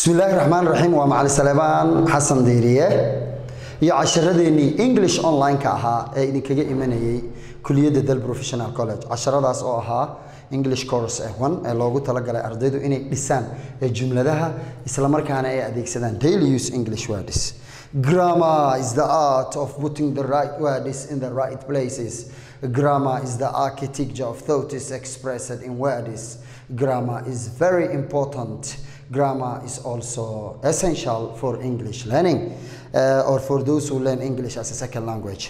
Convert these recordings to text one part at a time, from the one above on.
bismi illaahi raxmaan raxiim waa macali saleebaan xasan diiriye iyo casharadeenii english online-ka ahaa ee idinkaga imanayay kuliyadda del professional college casharadaas oo ahaa english course eh one ee loogu talagalay ardaydu inay dhisaan ee jumladaha islamarkaana ay adeegsadaan daily use english words grammar is the art of putting the right words in the right places grammar is the architecture of thoughts expressed in words grammar is very important grammar is also essential for English learning uh, or for those who learn English as a second language.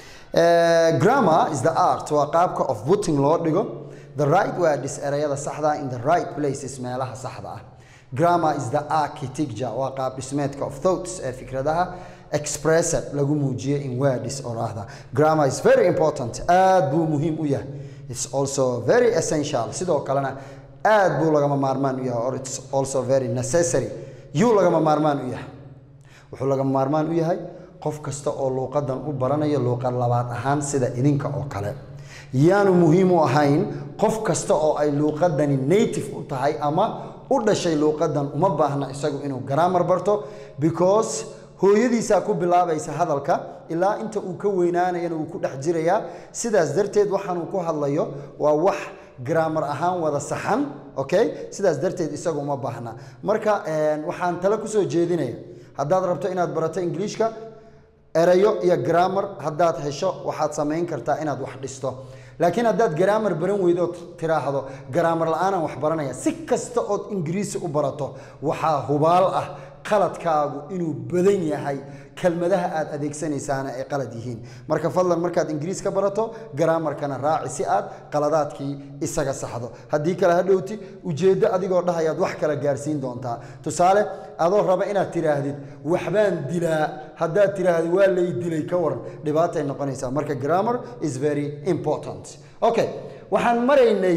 Uh, grammar is the art waa qaabka of putting loo dhigo the right word is erayada saxda in the right places meelaha saxda ah grammar is the architecture waa qaab dhismeedka of thoughts ee fikradaha expressed lagu muujiyo in words oraahda grammar is very important aad buu muhiim u yahay it's also very essential sidoo kalena aad buu lagama maarmaan u yahay or it's also very necessary yuu lagama maarmaan u yahay wuxuu lagama maarmaan u yahay qof kasta oo luuqadan u baranayo luuqad labaad ahaan sida idinka oo kale yaanu muhiim u ahayn qof kasta oo ay luuqadani native u tahay ama u dhashay luuqadan uma baahna isagu inuu garaamar barto because hooyadiisaa ku bilaabaysa hadalka ilaa inta uu ka weynaanayana uu ku dhex jirayaa sidaas darteed waxaanuu ku hadlayo waa wax grammar ahaan wada saxan okay sidaas darteed isagu uma baahna marka waxaan tale kusoo jeedinaya haddaad rabto inaad barato ingiliishka erayo iyo grammar haddaad hesho waxaad samayn kartaa inaad wax dhisto laakiin haddaad grammar baran weydo tiraahdo grammar la-aanaan wax baranaya si kasta ood ingiriisi u barato waxaa hubaal ah qaladkaagu inuu badan yahay kelmadaha aad adeegsanaysaana ay qalad yihiin marka fadlan markaad ingiriis ka barato garaamarkana raaci si aad qaladaadkii isaga saxdo haddii kale hadhowti ujeeddo adigoo dhahayaad wax kala gaarsiin doontaa tusaale adoo raba inaad tiraahdid waxbaan dilaa haddaad tiraahdid waa lay dilay ka waran dhibaatay noqonaysaa marka grammar is very important okay waxaan maraynay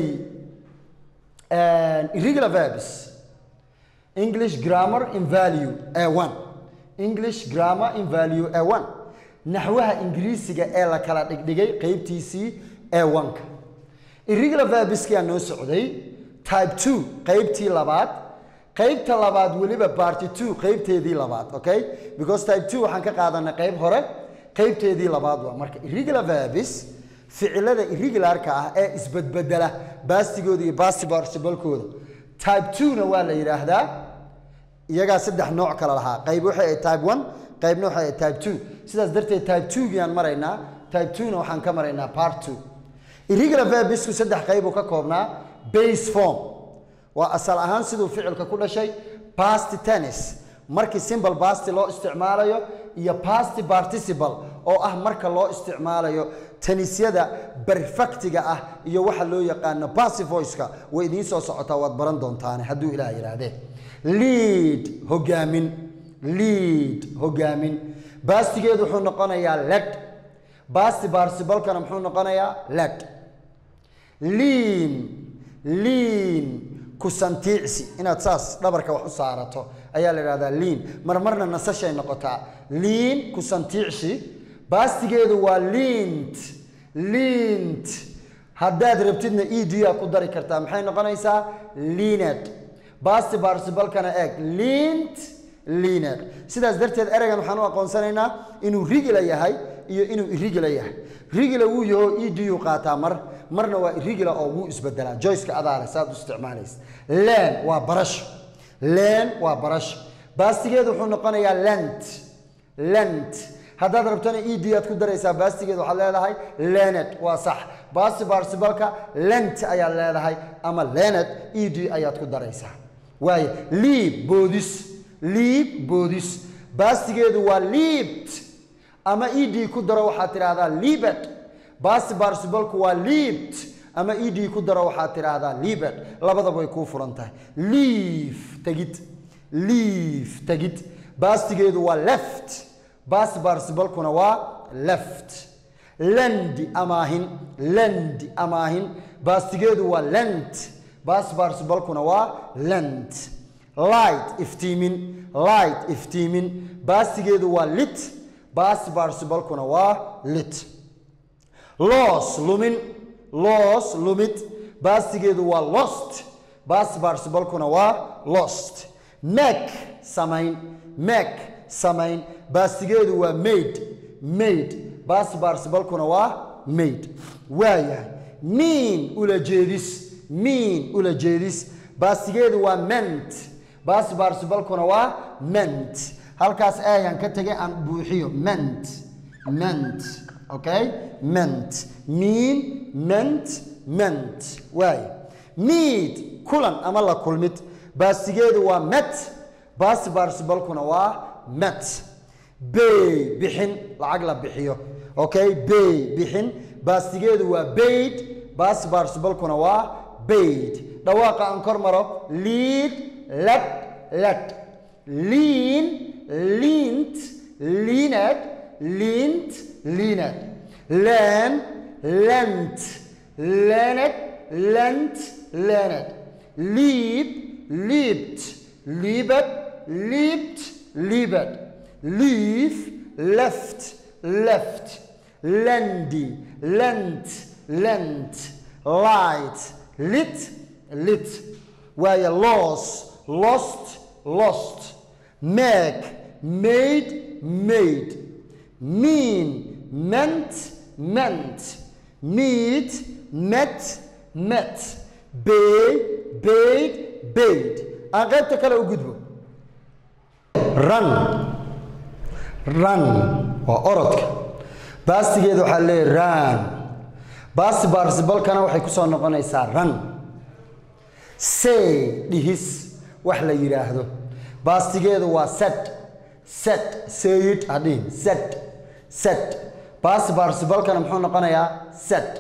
irregular verbs English grammar in value A1 English grammar in value A1 naxwaha ingiriisiga ee la kala dhigdhigay qaybtiisii A1ka irregular verbskia noo socday type 2 qaybtii labaad qaybta labaad weliba party 2 qaybteedii labaad okay because type 2 waxaan ka qaadanay qayb hore qaybteedii labaad waa marka irregular verbs ficilada irregularka ah ee isbedbedela baastigooda iyo basti participle-kooda type 2 na waa la yidhaahdaa iyagaa saddex nooc kala lahaa qayb waxay ahayd type 1 qaybna waxay ahayd type 2 sidaas darteed type 2 giyaan maraynaa type 2 na waxaan ka maraynaa part 2 irregular verbisku saddex qayb uu ka koobnaa base form waa asal ahaan siduu ficilka ku dhashay past tennis markii simple past loo isticmaalayo iyo past participle oo ah marka loo isticmaalayo tanisyada perfectiga ah iyo waxa loo yaqaano passive voice-ka way idiin soo socotaa waad baran doontaane hadduu ilaah yidhaahdee lead hogaamin lead hogaamin baastigeedu wuxuu noqonayaa led baasti baarsibalkana muxuu noqonayaa led liin liin kusantiicsi inaad saas dhabarka wax u saarato ayaa la idhahdaa liin marmarna nasashay noqotaa liin kusantiicsi baastigeedu waa liint liint haddaad rabtidna edia ku dari kartaa maxay noqonaysaa liined basti barsibalkana eeg liint liined sidaas darteed ereygan waxaan u aqoonsanaynaa inuu rigila yahay iyo inuu irigila yahay rigila wuu yaho edu qaataa mar marna waa irigila oo wuu isbedelaa joyceka adaale saad u isticmaalaysa len waa barasho len waa barasho baastigeedu wuxuu noqonayaa lent lent haddaad rabtana ed aad ku daraysaa baastigeed waxaad leedahay lened waa sax baasti barsibalka lent ayaad leedahay ama lened ed ayaad ku daraysaa waayo liib boodis liib boodis baastigeedu waa liibt ama ed ku daro waxaad tidhaahdaa liibed baasti barsibalku waa liibt ama ed ku daro waxaad tidhaahdaa liibed labadaba way kuu furan tahay liif tegid liif tegid baastigeedu waa left basti barsibalkuna waa left lendi amaahin lendi amaahin baastigeedu waa lent basti barsibalkuna waa lent light iftiimin light iftiimin baastigeedu waa lit basti barsibalkuna waa lit loos lumin loos lumid baastigeedu waa lost basti barsibalkuna waa lost make samayn make samayn baastigeedu waa made made baas baarsibalkuna waa made waayahay mean ula jeedis mean ula jeedis baastigeedu waa ment baas baarsibalkuna waa ment halkaas ayaan ka tegay aan buuxiyo ment ment okay ment mean ment ment waay meet kulan ama la kulmid baastigeedu waa met baas baarsibalkuna waa met bay bixin lacag la bixiyo okay bay bixin baastigeedu waa bayd baas baarsibalkuna waa bayd dhawaaqa aan kor maro lead led led lean leant leaned leant leaned learn lent learned lent learned leap leaped leaped leaped leaped leave left left lendy lent lent light lit lit waayo loss lost lost make made made mean meant meant meet met met bay bayd bayd aan qaybta kale u gudbo run run waa orodka baastigeeda waxaa leeyahy run baasti baarsibalkana waxay ku soo noqonaysaa run say dhihis wax la yidhaahdo baastigeedu waa set set sayid hadhihin set set baasti baarsibalkana muxuu noqonayaa set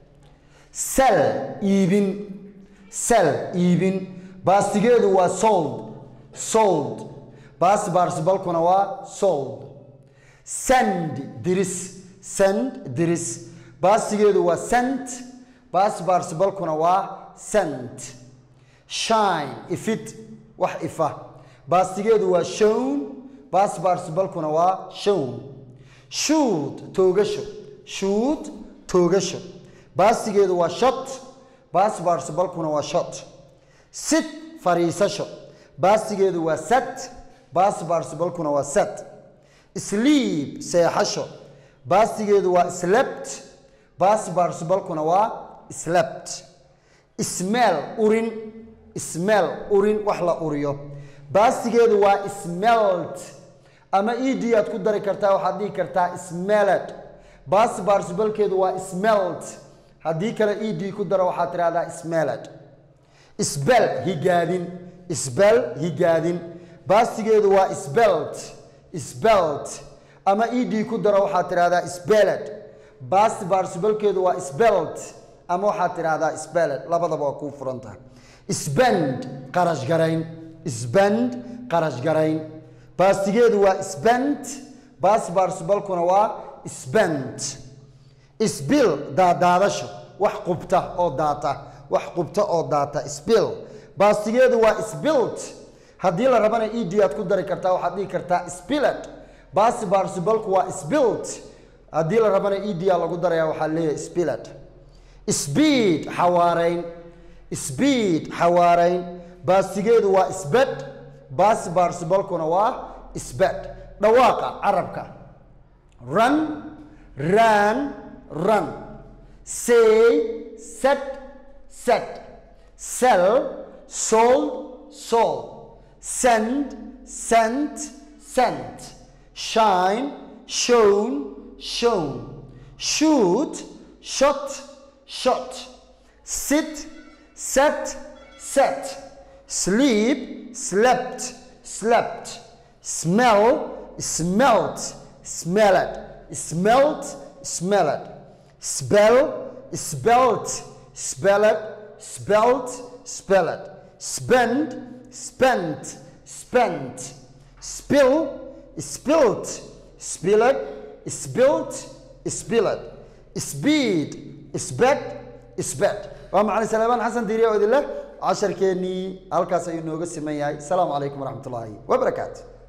sel iibin sel iibin baastigeedu waa sold sold baasti baarsibalkuna waa sold send diris send diris baastigeedu waa sent baasti baarsibalkuna waa sent shine ifid wax ifa baastigeedu waa shown baasti baarsibalkuna waa shown shoot toogasho shoot toogasho baastigeedu waa shot baasti baarsibalkuna waa shot sit fariisasho baastigeedu waa set baasti baarsibalkuna waa set sleep seexasho baastigeedu waa slept baasti baarsibalkuna waa slept smell urin smell urin wax la uriyo baastigeedu waa smelt ama ed aad ku dari kartaa waxaad dhihi kartaa smelled baasti baarsibalkeedu waa smelt haddii kale ed ku daro waxaad tidhahdaa smelled sbel higaadin sbel higaadin baastigeedu waa sbelt sbelt ama ed ku daro waxaad tidhahdaa sbeled baasti baarsibalkeedu waa sbelt ama waxaad tidhahdaa speled labadaba waa kuu furan tahay spend qarash garayn spend qarash garayn baastigeedu waa spent baasti baarsibalkuna waa spent sbil daadaadasho wax qubta oo daata wax qubta oo daata sbil baastigeedu waa sbilt haddii la rabana ed aad ku dari kartaa waxaad dhihi kartaa spiled baasti baarsibalku waa sbilt haddii la rabana ed a lagu daraya waxaa leeyahay spiled speed xawaarayn speed xawaarayn baastigeedu waa sbed baasti baarsibalkuna waa sbed dhawaaqa carabka run ran run say set set sell sold sold send sent sent shine shown shown shoot shot shot sit set set sleep slept slept smell smelt smelled smelt smelled spell spelt spelled spelt spelled spend spent spent spill spilt spilled spilt spilled speed sbed sbed waa macalin salaamaan xasan diiriya oo idin leh casharkeennii halkaas ayuu nooga siman yahay asalaamu calaykum waraxmat ullaahi wabarakaatu